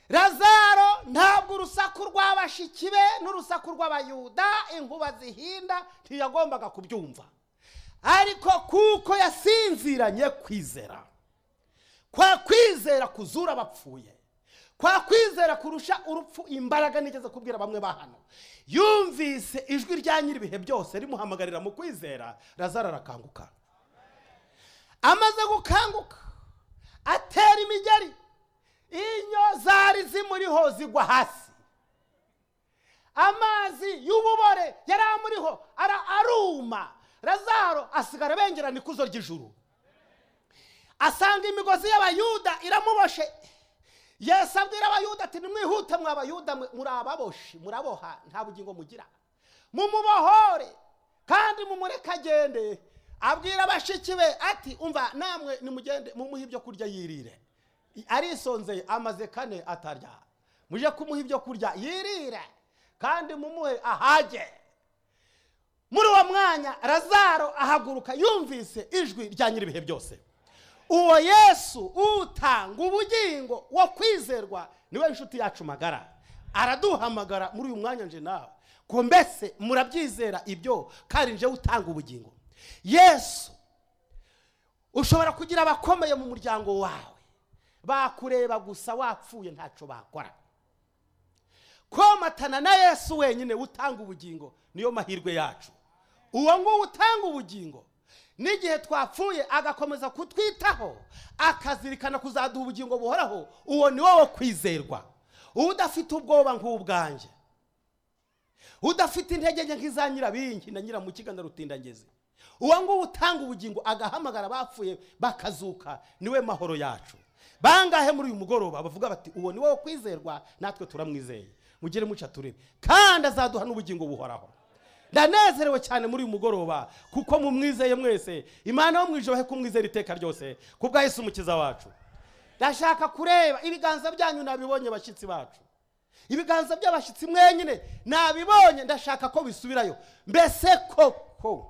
razaro ntabwo urusaku rw'abashiki be n'urusaku rw'abayuda inkuba zihinda ntiyagombaga kubyumva ariko kuko yasinziranye kwizera kwa kwizera kuzura abapfuye kwa kwizera kurusha urupfu imbaraga nigeze kubwira bamwe ba hano yumvise ijwi rya nyir'ibihe byose rimuhamagarira mu kwizera razaro arakanguka amaze gukanguka atera imigeri inyo zari zimuriho zigwa hasi amazi y'ububore yari amuriho ara aruma razaro asigara abengerana ikuzo ry'ijuru asanga imigozi y'abayuda iramuboshe yesu abwira abayuda ati nimwihute mwa abayuda muri ababoshi muraboha nta bugingo mugira mumubohore kandi mumureke agende abwira abashiki be ati umva namwe nimugende mumuhe ibyo kurya yirire arisonzeye amaze kane atarya mujye kumuha ibyo kurya yirire kandi mumuhe ahage muri uwo mwanya razaro ahaguruka yumvise ijwi rya nyir'ibihe byose uwo yesu utanga ubugingo wo kwizerwa niwe inshuti yacu magara araduhamagara muri uyu mwanya nje nawe ko mbese murabyizera ibyo kandi nje utanga ubugingo yesu ushobora kugira abakomeye mu muryango wawe bakureba gusa wapfuye ntacyo bakora komatana na yesu wenyine utanga ubugingo niyo mahirwe yacu uwo nguwo utanga ubugingo n'igihe twapfuye agakomeza kutwitaho akazirikana kuzaduha ubugingo buhoraho uwo ni wo kwizerwa udafite ubwoba nk'ubwanjye udafite intege nke nk'iza nyirabingi na nyiramukiga na rutindangezi uwo nguwo utanga ubugingo agahamagara abapfuye bakazuka niwe mahoro yacu bangahe muri uyu mugoroba bavuga bati uwo ni wo kwizerwa natwe turamwizeye mugire muca turebe kandi azaduha n'ubugingo buhoraho ndanezerewe cyane muri uyu mugoroba kuko mumwizeye mwese imana yo mu ijoro he kumwizera iteka ryose ku bwa Yesu umukiza wacu ndashaka kureba ibiganza byanyu nabibonye bashyitsi bacu ibiganza by'abashyitsi mwenyine nabibonye ndashaka ko bisubirayo mbese koko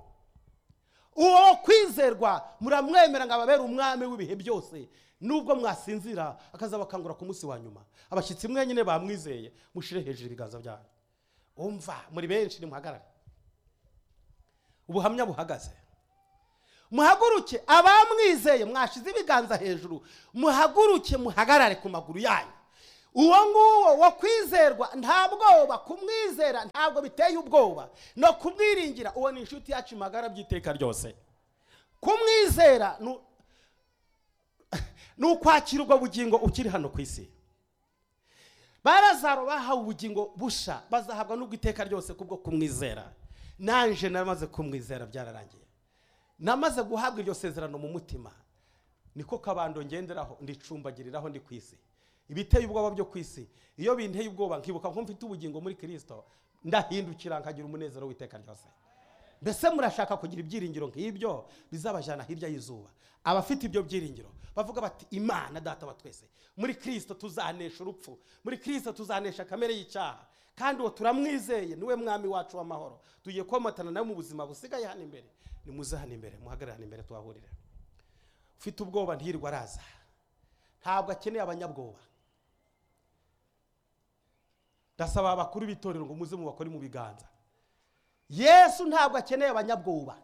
uwo kwizerwa muramwemera ngo ababere umwami w'ibihe byose nubwo mwasinzira akazabakangura ku munsi wa nyuma abashyitsi mwenyine bamwizeye mushyire hejuru ibiganza byanyu umva muri benshi nimuhagarare ubuhamya buhagaze muhaguruke abamwizeye mwashize ibiganza hejuru muhaguruke muhagarare ku maguru yanyu uwo nguwo wo kwizerwa nta bwoba kumwizera ntabwo biteye ubwoba no kumwiringira uwo ni inshuti yacu magara by'iteka ryose kumwizera ni u- ni ukwakira ubwo bugingo ukiri hano ku isi barazaro bahawe ubugingo busha bazahabwa n'ubwo iteka ryose kubwo kumwizera nanjye namaze kumwizera byararangiye namaze guhabwa iryo sezerano mu mutima niko kabando ngenderaho ndicumbagiriraho ndi ku isi ibiteye ubwoba byo ku isi iyo binteye ubwoba nkibuka ko mfite ubugingo muri kirisito ndahindukira nkagira umunezero w'iteka ryose mbese murashaka kugira ibyiringiro nk'ibyo bizabajyana hirya y'izuba abafite ibyo byiringiro bavuga bati imana data wa twese muri kirisito tuzanesha urupfu muri kirisito tuzanesha kamere y'icyaha kandi uwo turamwizeye niwe mwami wacu w'amahoro tugiye komatana nawe mu buzima busigaye hano imbere nimuze hano imbere muhagarare hano imbere tuhahurire ufite ubwoba ntiyirirwa araza ntabwo akeneye abanyabwoba ndasaba abakuru b'itorero ngo muze mubakore mu biganza yesu ntabwo akeneye abanyabwoba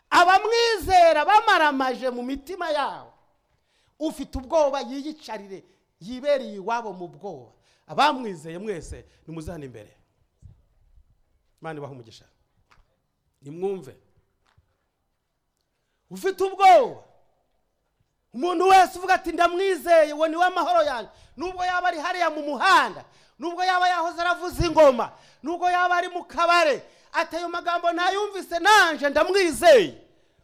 abamwizera bamaramaje mu mitima yabo ufite ubwoba yiyicarire yibereye iwabo mu bwoba abamwizeye mwese nimuze hano imbere imana ibaha umugisha nimwumve ufite ubwoba umuntu wese uvuga ati ndamwizeye uwo niwe amahoro yanjye nubwo yaba ari hariya mu muhanda nubwo yaba yahoze aravuza ingoma nubwo yaba ari mu kabare ati ayo magambo ntayumvise nanje ndamwizeye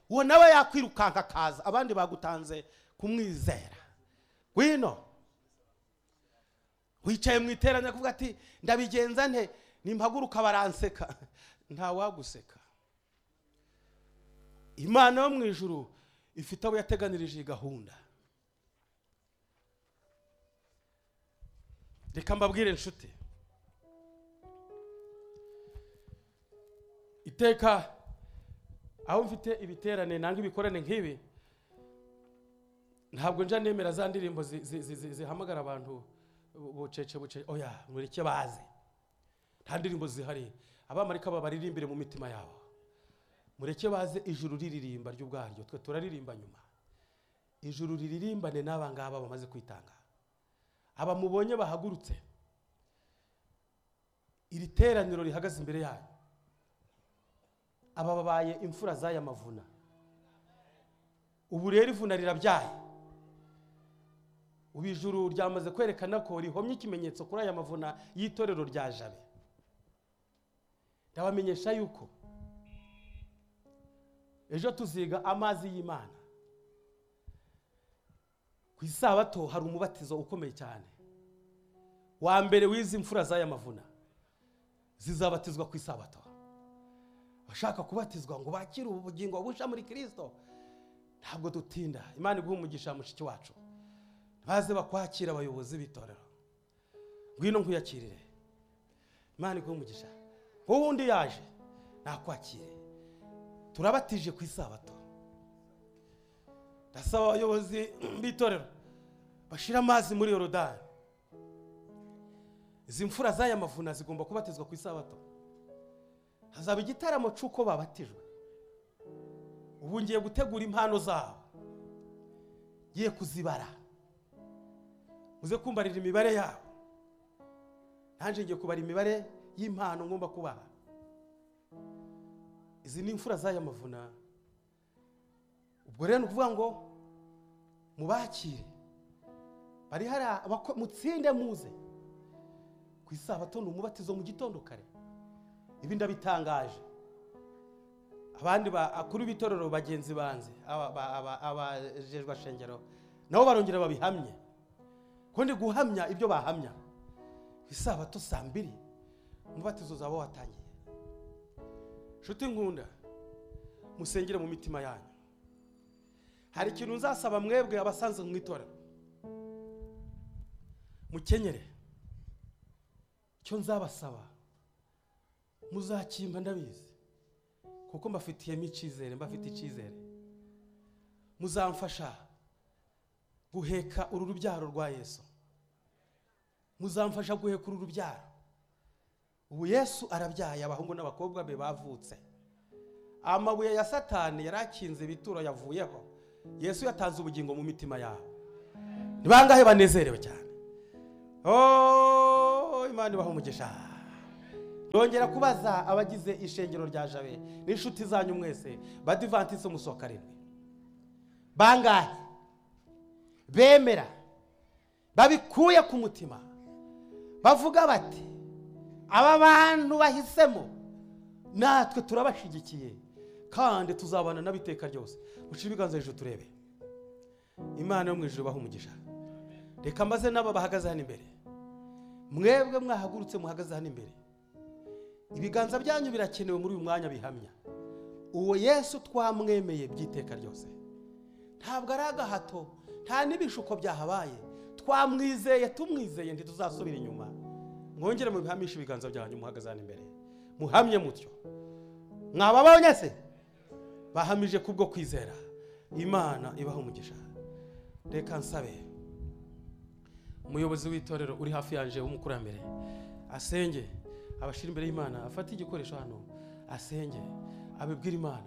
uwo nawe yakwirukanka akaza abandi bagutanze kumwizera ngwino wicaye mu iterane kuvuga ati ndabigenza nte nimpaguruka baranseka ntawaguseka imana yo mu ijuru ifite abo yateganirije iyi gahunda reka mbabwire inshuti iteka aho mfite ibiterane nanga ibikorane nk'ibi ntabwo nja nemera za ndirimbo zi- zi- zi- zi- zihamagara abantu bu- bucece bucece oya mureke baze nta ndirimbo zihari abamarika babaririmbire mu mitima yabo mureke baze ijuru riririmba ry'ubwaryo twe turaririmba nyuma ijuru riririmbane n'aba ngaba bamaze kwitanga aba mubonye bahagurutse iri teraniro rihagaze imbere yanyu aba babaye imfura z'aya mavuna ubu rero ivuna rirabyaye ubu ijuru ryamaze kwerekana ko rihomye ikimenyetso kuri aya mavuna y'itorero rya jabe ndabamenyesha yuko ejo tuziga amazi y'imana ku isabato hari umubatizo ukomeye cyane wa mbere w'izi mfura z'aya mavuna zizabatizwa ku isabato abashaka kubatizwa ngo bakire ubu bugingo busha muri kirisito ntabwo dutinda imana iguha umugisha mushiki wacu baze bakwakira abayobozi b'itorero ngwino nkuyakirire imana iguha umugisha wowe wundi yaje nakwakire turabatije ku isabato ndasaba abayobozi b'itorero bashira amazi muri yorodani izi mfura z'aya mavuna zigomba kubatizwa ku isabato hazaba igitaramo cy'uko babatijwe ubu ngiye gutegura impano zabo ngiye kuzibara muze kumbarira imibare yabo nanjye ngiye kubara imibare y'impano ngomba kubaha izi ni imfura z'aya mavuna ubwo rero ni ukuvuga ngo mubakire bari hari abako- mutsinde muze ku isabato ni umubatizo mu gitondo kare ibi ndabitangaje abandi bakuru b'itorero bagenzi banze aba- aba- aba- abajejwe shengero nabo barongera babihamye ko ndi guhamya ibyo bahamya ku isabato saa mbiri umubatizo uzaba watangiye nshuti nkunda musengere mu mitima yanyu hari ikintu nzasaba mwebwe abasanzwe mu itorero mukenyere icyo nzabasaba muzakimba ndabizi kuko mbafitiyemo icyizere mbafite icyizere muzamfasha guheka uru rubyaro rwa yesu muzamfasha guheka uru rubyaro ubu yesu arabyaye abahungu n'abakobwa be bavutse amabuye ya satani yari akinze ibituro yavuyeho yesu yatanze ubugingo mu mitima yabo ni bangahe banezerewe cyane ooo imana ibaha umugisha ndongera kubaza abagize ishengero rya jabe n'inshuti zanyu mwese badivantise umusohoka rimwe bangahe bemera babikuye ku mutima bavuga bati aba bantu bahisemo natwe turabashyigikiye kandi tuzabana nabo iteka ryose uciye ibiganza hejuru turebe imana yo mu ijoro ibaha umugisha reka maze n'aba bahagaze hano imbere mwebwe mwahagurutse muhagaze hano imbere ibiganza byanyu birakenewe muri uyu mwanya bihamya uwo yesu twamwemeye by'iteka ryose ntabwo ari agahato nta n'ibishuko byahabaye twamwizeye tumwizeye ntituzasubira inyuma mwongere mubihamishe ibiganza byanyu muhagaze hano imbere muhamye mutyo mwababonye se bahamije kubwo kwizera imana ibaha umugisha reka nsabe umuyobozi w'itorero uri hafi yanje w'umukurambere asenge abashyira imbere y'imana afate igikoresho hano asenge abibwira imana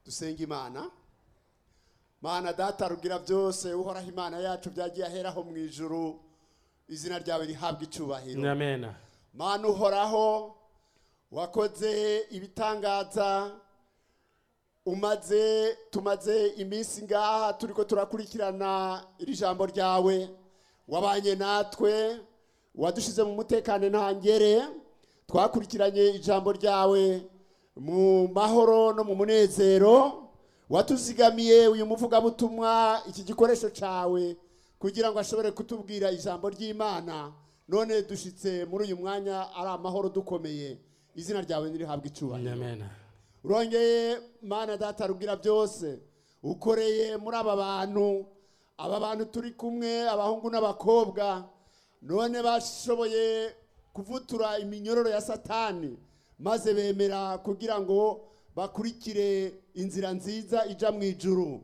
dusenga imana mana data rugira byose uhoraho imana yacu byagiye aheraho mu ijuru izina ryawe rihabwa ni icyubahiro amena mana uhoraho wakoze ibitangaza umaze tumaze iminsi ngaha turi ko turakurikirana iri jambo ryawe wabanye natwe wadushyize mu mutekano ntangere twakurikiranye ijambo ryawe mu mahoro no mu munezero watuzigamiye uyu muvugabutumwa iki gikoresho cyawe kugira ngo ashobore kutubwira ijambo ry'imana none dushyitse muri uyu mwanya ari amahoro dukomeye izina ryawe ntirihabwe ni icyubahiro amena urongeye mana data rubwira byose ukoreye muri aba bantu aba bantu turi kumwe abahungu n'abakobwa none bashoboye kuvutura iminyororo ya satani maze bemera kugira ngo bakurikire inzira nziza ijya mu ijuru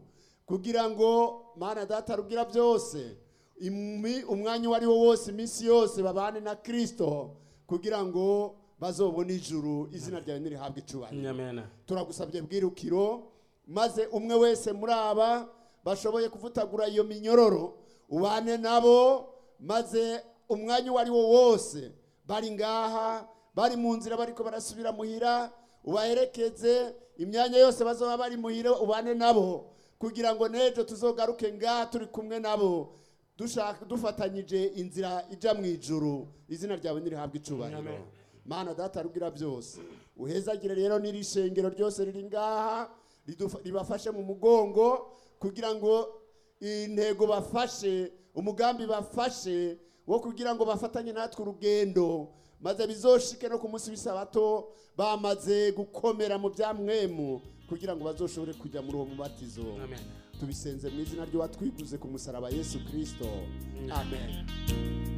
kugira ngo mana data rubwira byose imi- umwanya uwo ari wo wose iminsi yose babane na kirisito kugira ngo bazobone ijuru izina ryawe ntirihabwe icyubahiro ni amena turagusabye bwirukiro maze umwe wese muri aba bashoboye kuvutagura iyo minyororo ubane nabo maze umwanya uwo ari wo wose bari ngaha bari mu nzira bariko barasubira muhira ubaherekeze imyanya yose bazaba bari muhira ubane nabo kugira ngo n'ejo tuzogaruke ngaha turi kumwe nabo dushaka dufatanyije inzira ijya mu ijuru izina ryawe ntirihabwe Amen. icyubahiro mana data rubwira byose uhezagire rero n'iri shengero ryose riri ngaha ridufa- ribafashe mu mugongo kugira ngo intego bafashe umugambi bafashe wo kugira ngo bafatanye natwe urugendo maze bizoshike no ku munsi w'isabato bamaze gukomera mu bya mwemu kugira ngo bazoshobore kujya muri uwo mubatizo ni amena tubisenze mu izina ry'uwatwiguze ku musaraba yesu kirisito amen